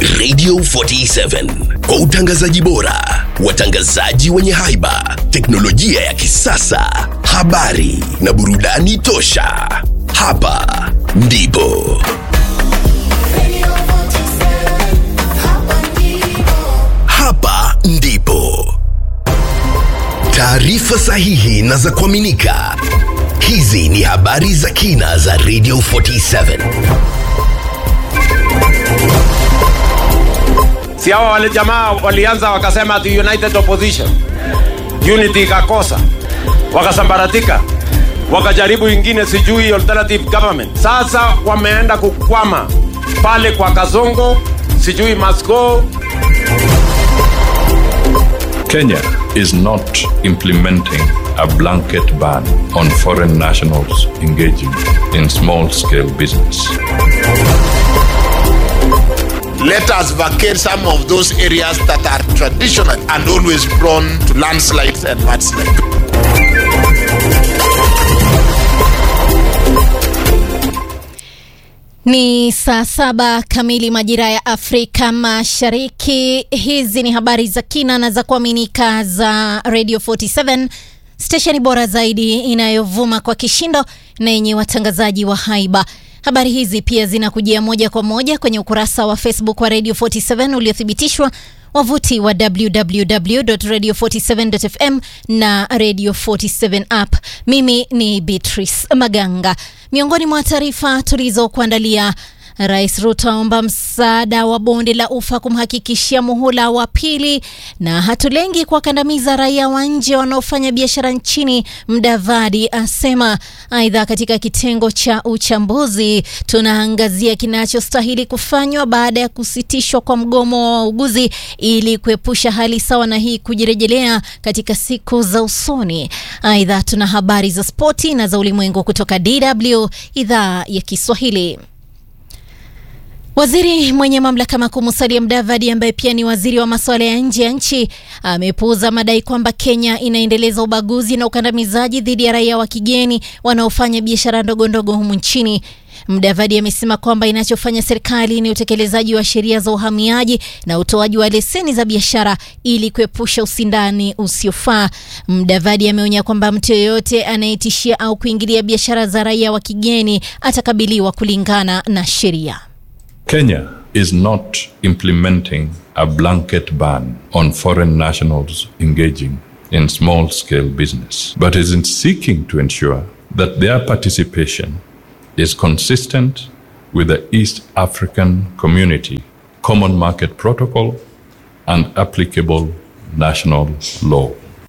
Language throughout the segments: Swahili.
Radio 47 kwa utangazaji bora, watangazaji wenye haiba, teknolojia ya kisasa, habari na burudani tosha. Hapa ndipo hapa ndipo taarifa sahihi na za kuaminika. Hizi ni habari za kina za Radio 47. si hawa wale jamaa walianza wakasema ati united opposition unity ikakosa wakasambaratika wakajaribu ingine sijui alternative government sasa wameenda kukwama pale kwa kazongo sijui masco Kenya is not implementing a blanket ban on foreign nationals engaging in small scale business. let us vacate some of those areas that are traditional and always prone to landslides and mudslides. Ni saa saba kamili majira ya Afrika Mashariki. Hizi ni habari za kina na za kuaminika za Radio 47 stesheni bora zaidi inayovuma kwa kishindo na yenye watangazaji wa haiba. Habari hizi pia zinakujia moja kwa moja kwenye ukurasa wa Facebook wa Radio 47 uliothibitishwa wavuti wa www.radio47.fm na Radio 47 app. Mimi ni Beatrice Maganga. Miongoni mwa taarifa tulizokuandalia Rais Ruto aomba msaada wa bonde la ufa kumhakikishia muhula wa pili, na hatulengi kuwakandamiza raia wa nje wanaofanya biashara nchini, Mdavadi asema. Aidha, katika kitengo cha uchambuzi tunaangazia kinachostahili kufanywa baada ya kusitishwa kwa mgomo wa wauguzi ili kuepusha hali sawa na hii kujirejelea katika siku za usoni. Aidha, tuna habari za spoti na za ulimwengu kutoka DW idhaa ya Kiswahili. Waziri mwenye mamlaka makuu Musalia Mudavadi ambaye pia ni waziri wa masuala ya nje ya nchi amepuuza madai kwamba Kenya inaendeleza ubaguzi na ukandamizaji dhidi ya raia wa kigeni wanaofanya biashara ndogo ndogo humu nchini. Mudavadi amesema kwamba inachofanya serikali ni utekelezaji wa sheria za uhamiaji na utoaji wa leseni za biashara ili kuepusha usindani usiofaa. Mudavadi ameonya kwamba mtu yeyote anayetishia au kuingilia biashara za raia wa kigeni atakabiliwa kulingana na sheria. Kenya is not implementing a blanket ban on foreign nationals engaging in small scale business, but is seeking to ensure that their participation is consistent with the East African Community Common Market Protocol and applicable national law.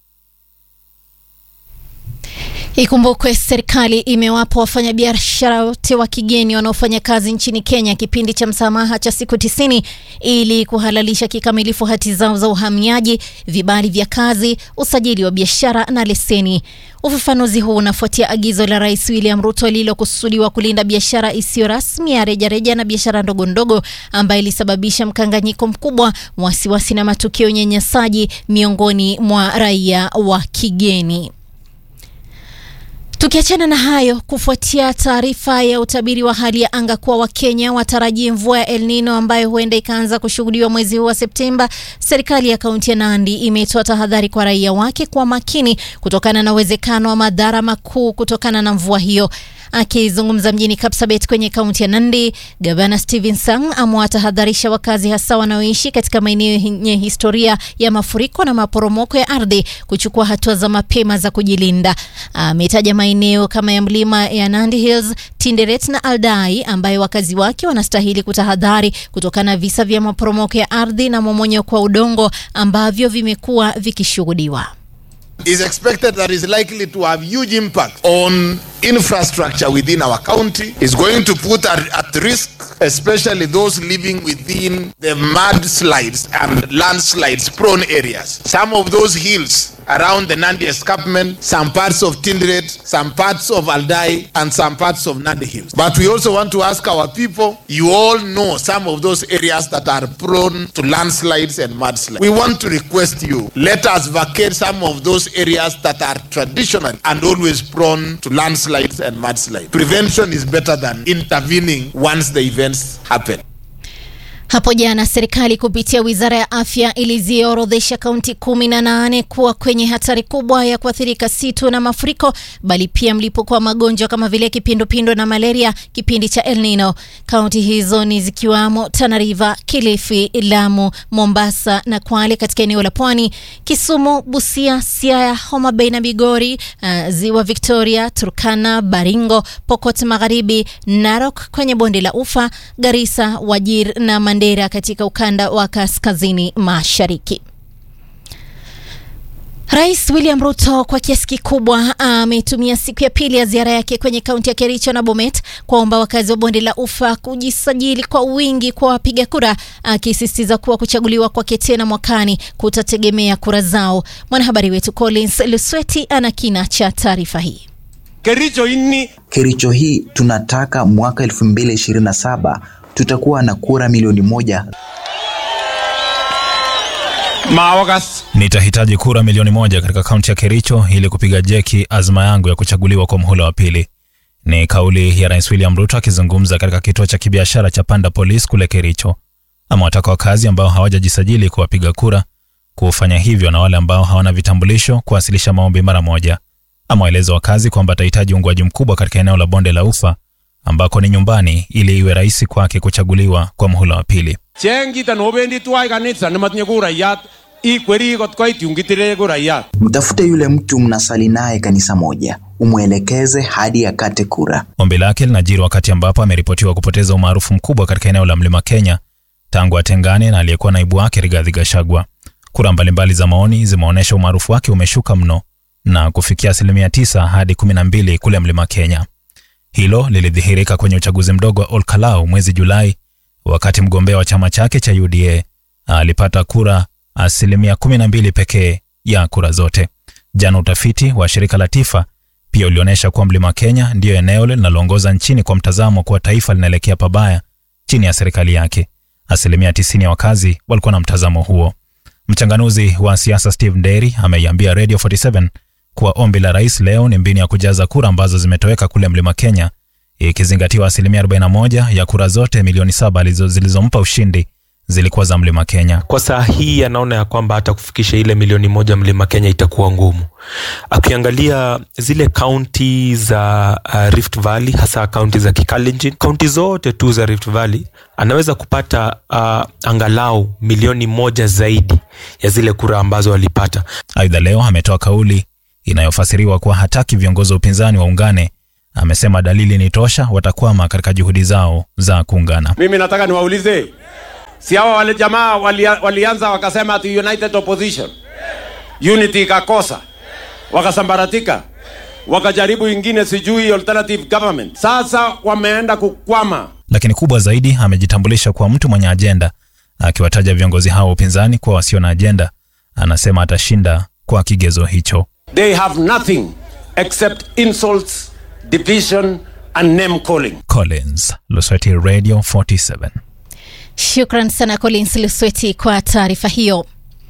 Ikumbukwe serikali imewapa wafanyabiashara wote wa kigeni wanaofanya kazi nchini Kenya kipindi cha msamaha cha siku tisini ili kuhalalisha kikamilifu hati zao za uhamiaji, vibali vya kazi, usajili wa biashara na leseni. Ufafanuzi huu unafuatia agizo la Rais William Ruto lililokusudiwa kulinda biashara isiyo rasmi ya rejareja na biashara ndogo ndogo ambayo ilisababisha mkanganyiko mkubwa, wasiwasi na matukio ya unyanyasaji miongoni mwa raia wa kigeni. Tukiachana na hayo, kufuatia taarifa ya utabiri wa hali ya anga kuwa Wakenya watarajie mvua ya El Nino ambayo huenda ikaanza kushuhudiwa mwezi huu wa Septemba, serikali ya kaunti ya Nandi imetoa tahadhari kwa raia wake kwa makini kutokana na uwezekano wa madhara makuu kutokana na mvua hiyo. Akizungumza mjini Kapsabet kwenye kaunti ya Nandi, gavana Stephen Sang amewatahadharisha wakazi hasa wanaoishi katika maeneo yenye historia ya mafuriko na maporomoko ya ardhi kuchukua hatua za mapema za kujilinda. Ametaja maeneo kama ya mlima ya Nandi Hills, Tinderet na Aldai ambayo wakazi wake wanastahili kutahadhari kutokana na visa vya maporomoko ya ardhi na momonyoko wa udongo ambavyo vimekuwa vikishuhudiwa. is expected that is likely to have huge impact on infrastructure within our county is going to put at, at risk especially those living within the mudslides and landslides prone areas some of those hills around the nandi escarpment some parts of tindred some parts of aldai and some parts of nandi hills but we also want to ask our people you all know some of those areas that are prone to landslides and mudslides we want to request you let us vacate some of those areas that are traditional and always prone to landslides and mudslides. Prevention is better than intervening once the events happen. Hapo jana serikali kupitia wizara ya afya iliziorodhesha kaunti kumi na nane kuwa kwenye hatari kubwa ya kuathirika si tu na mafuriko bali pia mlipuko wa magonjwa kama vile kipindupindu na malaria kipindi cha El Nino. Kaunti hizo ni zikiwamo Tana River, Kilifi, Lamu, Mombasa na Kwale katika eneo la Pwani, Kisumu, Busia, Siaya, Homa Bay na Migori, uh, Ziwa Victoria, Turkana, Baringo, Pokot Magharibi, Narok kwenye bonde la Ufa, Garissa, Wajir na Mandera katika ukanda wa kaskazini mashariki. Rais William Ruto kwa kiasi kikubwa ametumia siku ya pili ya ziara yake kwenye kaunti ya Kericho na Bomet kuwaomba wakazi wa bonde la Ufa kujisajili kwa wingi kwa wapiga kura, akisisitiza kuwa kuchaguliwa kwake tena mwakani kutategemea kura zao. Mwanahabari wetu Collins Lusweti ana kina cha taarifa hii. Kericho ini Kericho hii tunataka mwaka 2027 tutakuwa na kura milioni moja. mawagas Nitahitaji kura milioni moja katika kaunti ya Kericho ili kupiga jeki azma yangu ya kuchaguliwa kwa muhula wa pili. Ni kauli ya Rais William Ruto akizungumza katika kituo cha kibiashara cha Panda Police kule Kericho. Amewataka wakazi ambao hawajajisajili kuwapiga kura kufanya hivyo na wale ambao hawana vitambulisho kuwasilisha maombi mara moja. Amewaeleza wakazi kwamba atahitaji uungwaji mkubwa katika eneo la bonde la Ufa ambako ni nyumbani ili iwe rahisi kwake kuchaguliwa kwa muhula wa pili. chengita nobendi twai kanisa nematinye kurayat ikweri kot koit yungitire kurayat Mtafute yule mtu mnasali naye kanisa moja, umwelekeze hadi akate kura. Ombi lake linajiri wakati ambapo ameripotiwa kupoteza umaarufu mkubwa katika eneo la Mlima Kenya tangu atengane na aliyekuwa naibu wake Rigathi Gachagua. Kura mbalimbali za maoni zimeonyesha umaarufu wake umeshuka mno na kufikia asilimia tisa hadi kumi na mbili kule Mlima Kenya. Hilo lilidhihirika kwenye uchaguzi mdogo wa Olkalau mwezi Julai, wakati mgombea wa chama chake cha UDA alipata kura asilimia kumi na mbili pekee ya kura zote. Jana utafiti wa shirika la TIFA pia ulionyesha kuwa Mlima Kenya ndiyo eneo linaloongoza nchini kwa mtazamo kuwa taifa linaelekea pabaya chini ya serikali yake. Asilimia 90 ya wakazi walikuwa na mtazamo huo. Mchanganuzi wa siasa Steve Nderi ameiambia Radio 47 kuwa ombi la rais leo ni mbinu ya kujaza kura ambazo zimetoweka kule Mlima Kenya, ikizingatiwa asilimia 41 ya kura zote milioni saba alizo- zilizompa ushindi zilikuwa za Mlima Kenya. kwa saa hii anaona ya kwamba hata kufikisha ile milioni moja mlima Kenya itakuwa ngumu. Akiangalia zile kaunti za uh, Rift Valley, hasa kaunti za Kikalenjin, kaunti zote tu za Rift Valley anaweza kupata uh, angalau milioni moja zaidi ya zile kura ambazo alipata. Aidha, leo ametoa kauli inayofasiriwa kuwa hataki viongozi wa upinzani waungane. Amesema dalili ni tosha, watakwama katika juhudi zao za kuungana. mimi nataka niwaulize si hawa wale jamaa walia, walianza wakasema ati united opposition unity ikakosa wakasambaratika wakajaribu ingine sijui alternative government sasa wameenda kukwama Lakini kubwa zaidi, amejitambulisha kuwa mtu mwenye ajenda, akiwataja viongozi hao wa upinzani kuwa wasio na ajenda. Anasema atashinda kwa kigezo hicho. they have nothing except insults division and name calling Collins, Lusweti Radio 47. Shukran sana Collins Lusweti kwa taarifa hiyo.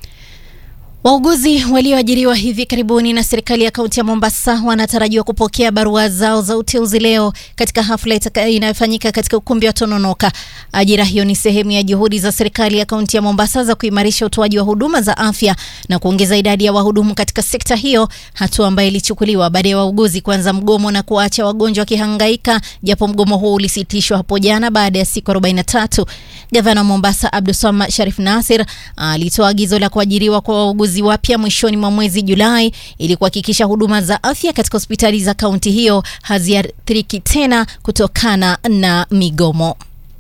Wauguzi walioajiriwa hivi karibuni na serikali ya kaunti ya Mombasa wanatarajiwa kupokea barua zao za uteuzi leo katika hafla itaka- inayofanyika katika ukumbi wa Tononoka. Ajira hiyo ni sehemu ya juhudi za serikali ya kaunti ya Mombasa za kuimarisha utoaji wa huduma za afya na kuongeza idadi ya wahudumu katika sekta hiyo, hatua ambayo ilichukuliwa baada ya wauguzi kuanza mgomo na kuwaacha wagonjwa wakihangaika, japo mgomo huo ulisitishwa hapo jana baada ya siku 43. Gavana wa Mombasa Abdulswamad Sharif Nasir alitoa agizo la kuajiriwa kwa wauguzi wapya mwishoni mwa mwezi Julai ili kuhakikisha huduma za afya katika hospitali za kaunti hiyo haziathiriki tena kutokana na migomo.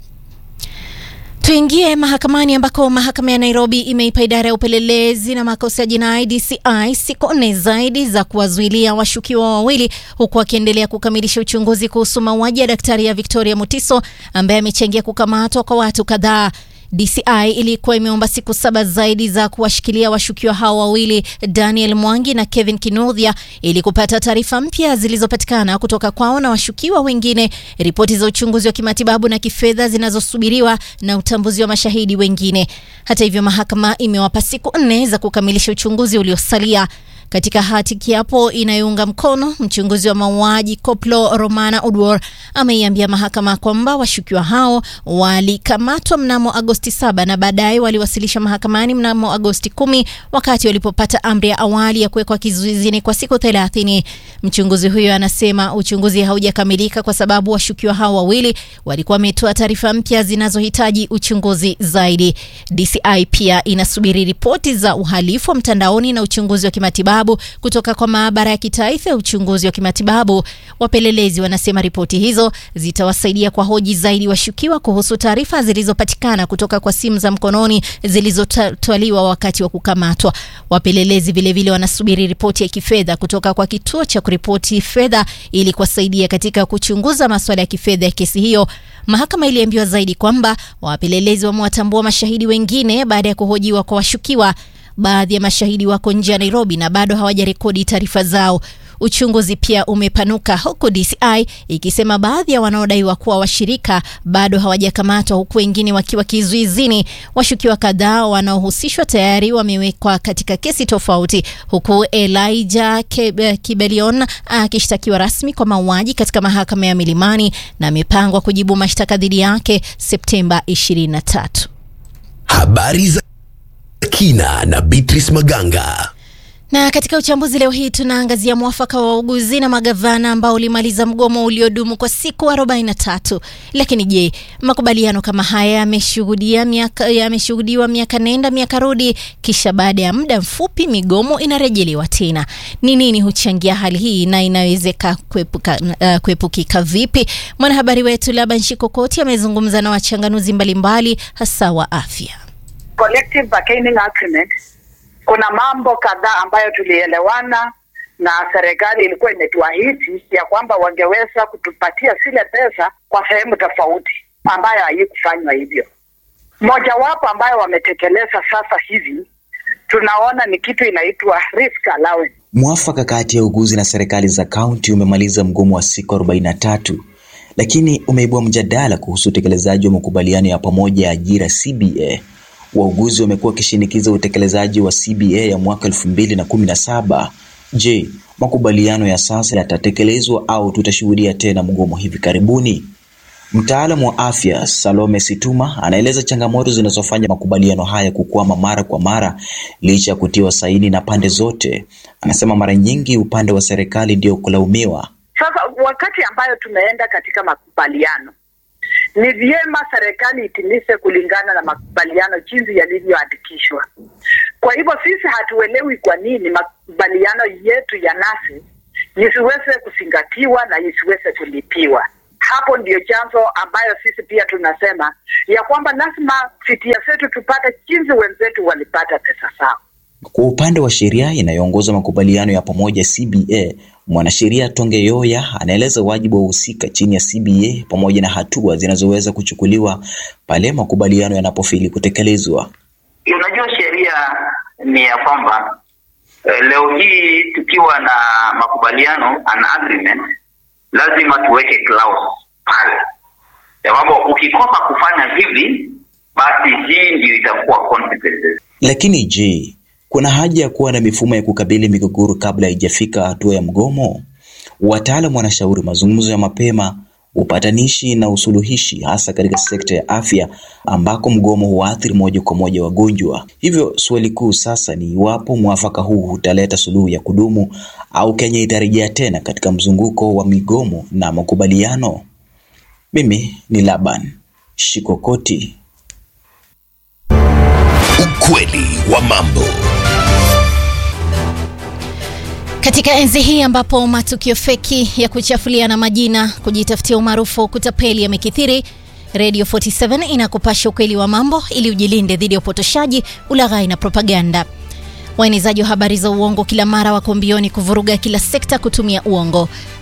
Tuingie mahakamani ambako mahakama ya Nairobi imeipa idara ya upelelezi na makosa ya jinai DCI siku nne zaidi za kuwazuilia washukiwa wawili huku akiendelea kukamilisha uchunguzi kuhusu mauaji ya daktari ya Victoria Mutiso ambaye amechangia kukamatwa kwa watu kadhaa. DCI ilikuwa imeomba siku saba zaidi za kuwashikilia washukiwa hao wawili Daniel Mwangi na Kevin Kinuthia ili kupata taarifa mpya zilizopatikana kutoka kwao na washukiwa wengine, ripoti za uchunguzi wa kimatibabu na kifedha zinazosubiriwa na utambuzi wa mashahidi wengine. Hata hivyo, mahakama imewapa siku nne za kukamilisha uchunguzi uliosalia. Katika hati kiapo inayounga mkono, mchunguzi wa mauaji Koplo Romana Odwor ameiambia mahakama kwamba washukiwa hao walikamatwa mnamo Agosti 7 na baadaye waliwasilisha mahakamani mnamo Agosti 10 wakati walipopata amri ya awali ya kuwekwa kizuizini kwa siku 30. Mchunguzi huyo anasema uchunguzi haujakamilika kwa sababu washukiwa hao wawili walikuwa wametoa taarifa mpya zinazohitaji uchunguzi zaidi. DCI pia inasubiri ripoti za uhalifu wa mtandaoni na uchunguzi wa kimatibabu kutoka kwa maabara ya kitaifa ya uchunguzi wa kimatibabu. Wapelelezi wanasema ripoti hizo zitawasaidia kwa hoji zaidi washukiwa kuhusu taarifa zilizopatikana kutoka kwa simu za mkononi zilizotwaliwa wakati wa kukamatwa. Wapelelezi vilevile wanasubiri ripoti ya kifedha kutoka kwa kituo cha kuripoti fedha ili kuwasaidia katika kuchunguza masuala ya kifedha ya kesi hiyo. Mahakama iliambiwa zaidi kwamba wapelelezi wamewatambua mashahidi wengine baada ya kuhojiwa kwa washukiwa. Baadhi ya mashahidi wako nje ya Nairobi na bado hawajarekodi taarifa zao. Uchunguzi pia umepanuka huku DCI ikisema baadhi ya wanaodaiwa kuwa washirika bado hawajakamatwa huku wengine wakiwa kizuizini. Washukiwa kadhaa wanaohusishwa tayari wamewekwa katika kesi tofauti, huku Elijah Kibelion akishtakiwa rasmi kwa mauaji katika mahakama ya Milimani na amepangwa kujibu mashtaka dhidi yake Septemba 23. Habari za kina na Beatrice Maganga. Na katika uchambuzi leo hii tunaangazia mwafaka wa wauguzi na magavana ambao ulimaliza mgomo uliodumu kwa siku 43. Lakini je, makubaliano kama haya yameshuhudia miaka yameshuhudiwa miaka nenda miaka rudi, kisha baada ya muda mfupi migomo inarejelewa tena? Ni nini huchangia hali hii na inawezeka kuepuka, uh, kuepukika vipi? Mwanahabari wetu Laban Shikokoti amezungumza na wachanganuzi mbalimbali hasa wa afya. Collective bargaining agreement kuna mambo kadhaa ambayo tulielewana na serikali ilikuwa imetuahidi ya kwamba wangeweza kutupatia zile pesa kwa sehemu tofauti, ambayo haikufanywa hivyo. Mojawapo ambayo wametekeleza sasa hivi tunaona ni kitu inaitwa risk allowance. Mwafaka kati ya uguzi na serikali za kaunti umemaliza mgomo wa siku 43 lakini umeibua mjadala kuhusu utekelezaji wa makubaliano ya pamoja ya ajira CBA. Wauguzi wamekuwa wakishinikiza utekelezaji wa CBA ya mwaka elfu mbili na kumi na saba. Je, makubaliano ya sasa yatatekelezwa au tutashuhudia tena mgomo hivi karibuni? Mtaalamu wa afya Salome Situma anaeleza changamoto zinazofanya makubaliano haya kukwama mara kwa mara licha ya kutiwa saini na pande zote. Anasema mara nyingi upande wa serikali ndio kulaumiwa. Sasa wakati ambayo tumeenda katika makubaliano ni vyema serikali itimize kulingana na makubaliano jinsi yalivyoandikishwa. Kwa hivyo sisi hatuelewi kwa nini makubaliano yetu ya nasi isiweze kuzingatiwa na isiweze kulipiwa. Hapo ndio chanzo ambayo sisi pia tunasema ya kwamba lazima fitia zetu tupate jinsi wenzetu walipata pesa zao. Kwa upande wa sheria inayoongoza makubaliano ya pamoja CBA, mwanasheria Tonge Yoya anaeleza wajibu wa wahusika chini ya CBA pamoja na hatua zinazoweza kuchukuliwa pale makubaliano yanapofeli kutekelezwa. Unajua, sheria ni ya kwamba eh, leo hii tukiwa na makubaliano an agreement, lazima tuweke clause pale ya kwamba ukikosa kufanya hivi, basi hii ndio itakuwa consequences. Lakini je, kuna haja ya kuwa na mifumo ya kukabili migogoro kabla haijafika hatua ya mgomo? Wataalamu wanashauri mazungumzo ya mapema, upatanishi na usuluhishi, hasa katika sekta ya afya ambako mgomo huathiri moja kwa moja wagonjwa. Hivyo swali kuu sasa ni iwapo mwafaka huu utaleta suluhu ya kudumu au Kenya itarejea tena katika mzunguko wa migomo na makubaliano. Mimi ni Laban Shikokoti. Ukweli wa mambo. Katika enzi hii ambapo matukio feki ya kuchafuliana majina, kujitafutia umaarufu, kutapeli yamekithiri, Radio 47 inakupasha ukweli wa mambo ili ujilinde dhidi ya upotoshaji, ulaghai na propaganda. Waenezaji wa habari za uongo kila mara wako mbioni kuvuruga kila sekta kutumia uongo.